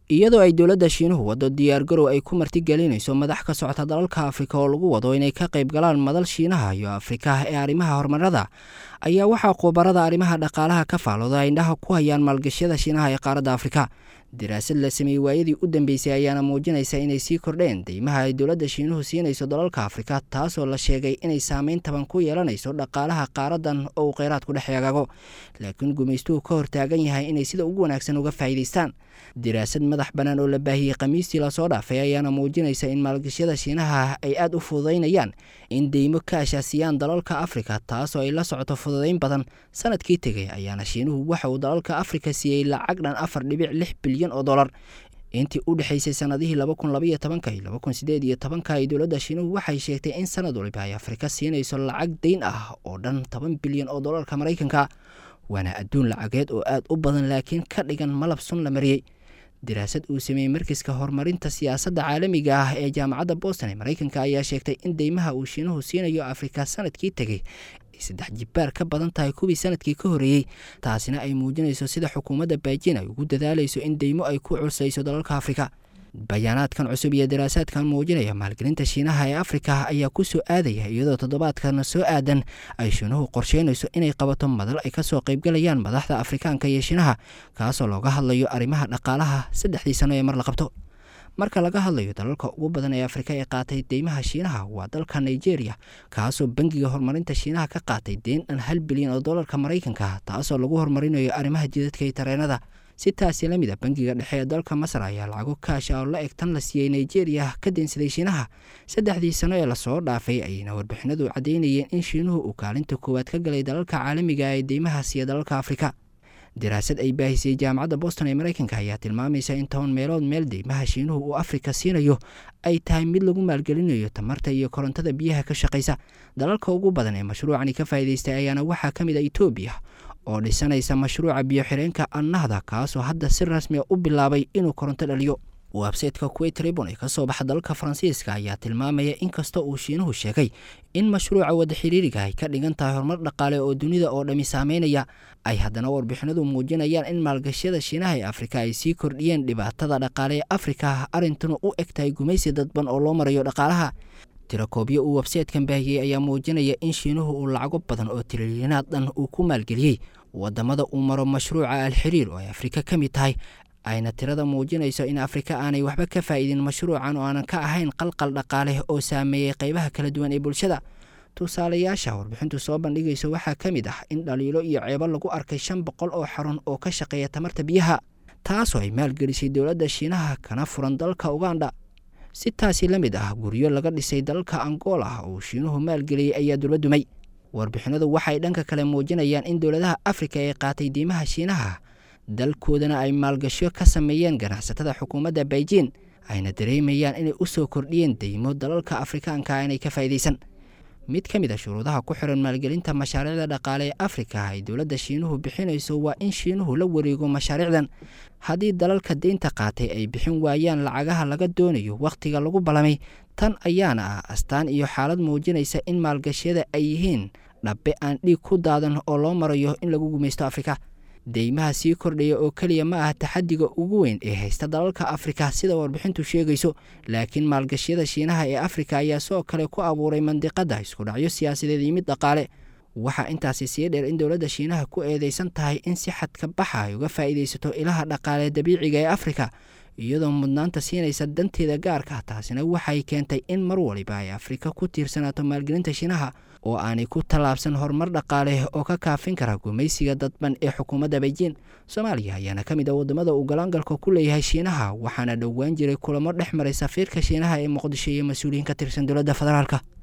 iyadoo ay dowladda shiinuhu waddo diyaargarow ay ku martigelinayso madax ka socota dalalka afrika oo lagu wado inay ka qayb galaan madal shiinaha iyo afrika ee arrimaha horumarada ayaa waxaa khubarada arrimaha dhaqaalaha ka faalooda indhaha ku hayaan maalgashyada shiinaha ee qaaradda afrika daraasad la sameeyey waayadii u dambeysay ayaana muujinaysa inay sii kordheen deymaha ay dowladda shiinuhu siinayso dalalka afrika taasoo la sheegay inay saameyn taban ku yeelanayso dhaqaalaha qaaradan oo uu kheyraadku dhex eegaago laakiin gumaystuhu ka hortaagan yahay inay sida ugu wanaagsan uga faa'iidaystaan daraasad madax bannaan oo la baahiyey khamiistii lasoo dhaafay ayaana muujinaysa in maalgashyada shiinaha ay aada u fududaynayaan in deymo ka ashaasiyaan dalalka afrika taasoo ay la socoto fududayn badan sanadkii tegay ayaana shiinuhu waxa uu dalalka afrika siiyey lacag dhan afar dhibic lix bilyan oo dollar intii u dhexaysay sanadihii laba kun labaiyo tobanka iyo laba kun sideed iyo tobanka ay dowladda shiinuhu waxay sheegtay in sanad waliba ay afrika siinayso lacag dayn ah oo dhan toban bilyan oo dollarka maraykanka waana adduun lacageed oo aada u badan laakiin ka dhigan malab sun la mariyey daraasad uu sameeyey markiska horumarinta siyaasadda caalamiga ah ee jaamacadda boston ee maraykanka ayaa sheegtay in deymaha uu shiinuhu siinayo afrika sanadkii tegey ay saddex jibbaar ka badan tahay kuwii sanadkii ka horreeyey taasina ay muujinayso sida xukuumadda baajin ay ugu dadaalayso in deymo ay ku culsayso dalalka afrika bayaanaadkan cusub iyo daraasaadkan muujinaya maalgelinta shiinaha ee afrika ayaa ku soo aadaya iyadoo toddobaadkan soo aadan ay shiinuhu qorsheynayso inay qabato madal ay kasoo qaybgalayaan madaxda afrikaanka iyo shiinaha kaasoo looga hadlayo arrimaha dhaqaalaha saddexdii sano ee mar la qabto marka laga hadlayo dalalka ugu badan ee afrika ee qaatay deymaha shiinaha waa dalka nigeria kaasoo bangiga horumarinta shiinaha ka qaatay deen dhan hal bilyan oo dollarka maraykanka taasoo lagu horumarinayo arrimaha jidadka iyo tareenada si taasi la mid a bangiga dhexe ee dalka masar ayaa lacago kaasha oo la eg tan la siiyey nigeria ka deensaday shiinaha saddexdii sano ee lasoo dhaafay ayayna warbixinadu caddaynayeen in shiinuhu uu kaalinta koowaad ka galay dalalka caalamiga ee deymaha siiya dalalka afrika daraasad ay baahisay jaamacadda boston ee maraykanka ayaa tilmaamaysa in toban meelood meel deymaha shiinuhu uu afrika siinayo ay tahay mid lagu maalgelinayo tamarta iyo korontada biyaha ka shaqaysa dalalka ugu badan ee mashruucani ka faa'iidaystay ayaana waxaa ka mid a etoobiya oo dhisanaysa mashruuca biyo-xireenka annahda kaasoo hadda si rasmiya u bilaabay inuu koronto dhaliyo websayteka kuwait tribun ee kasoo baxa dalka faransiiska ayaa tilmaamaya in kasta uu shiinuhu sheegay in mashruuca wada xiriiriga ay ka dhigan tahay horumar dhaqaale oo dunida oo dhammi saameynaya ay haddana warbixinadu muujinayaan in maalgashyada shiinaha ee afrika ay sii kordhiyeen dhibaatada dhaqaale ee afrika arrintuna u eg tahay gumaysi dadban oo loo marayo dhaqaalaha tirakoobyo uu websaytekan baahiyey ayaa muujinaya in shiinuhu uu lacago badan oo tirilyanaad dhan uu ku maalgeliyey wadamada uu maro mashruuca alxiriir oo ay afrika ka mid tahay ayna tirada muujinayso in afrika aanay waxba ka faa'iidin mashruucan oo aanan ka ahayn qalqal dhaqaale oo saameeyey qaybaha kala duwan ee bulshada tusaalayaasha warbixintu soo bandhigayso waxaa ka mid ah in dhaliilo iyo ceebo lagu arkay shan boqol oo xarun oo ka shaqeeya tamarta biyaha taasoo ay maalgelisay dowladda shiinaha kana furan dalka uganda si taasi la mid ah guryo laga dhisay dalka angola oo shiinuhu maalgeliyey ayaa dulba dumay warbixinadu waxay dhanka kale muujinayaan in dowladaha afrika ee qaatay diimaha shiinaha dalkoodana ay maalgasho ka sameeyeen ganacsatada xukuumadda beijin ayna dareemayaan inay u soo kordhiyeen deymo dalalka afrikaanka inay ka faa'iidaysan mid ka mid a shuruudaha ku xiran maalgelinta mashaariicda dhaqaale ee afrika ay dowladda shiinuhu bixinayso waa in shiinuhu la wareego mashaariicdan haddii dalalka deynta qaatay ay bixin waayaan lacagaha laga doonayo wakhtiga lagu ballamay tan ayaana ah astaan iyo xaalad muujinaysa in maalgashyada ay yihiin dhabbe aan dhiig ku daadan oo loo marayo in lagu gumaysto afrika deymaha sii kordhaya oo keliya ma ah taxadiga ugu weyn ee haysta dalalka afrika sida warbixintu sheegayso laakiin maalgashyada shiinaha ee afrika ayaa sidoo kale ku abuuray mandiqadda iskudhacyo siyaasadeed iyo mid dhaqaale waxaa intaasi sii dheer in dowladda shiinaha ku eedeysan tahay in si xadka baxa ay uga faa'iidaysato ilaha dhaqaale dabiiciga ee afrika iyadoo mudnaanta siinaysa danteeda gaarka taasina waxay keentay in mar waliba ay afrika ku tiirsanaato maalgelinta shiinaha oo aanay ku tallaabsan horumar dhaqaale oo ka kaafin kara gumaysiga dadban ee xukuumadda beijin soomaaliya ayaana ka mid ah waddamada uu galaangalka ku leeyahay shiinaha waxaana dhowaan jiray kulamo dhex maray safiirka shiinaha ee muqdisho iyo mas-uuliyiin ka tirsan dowladda federaalka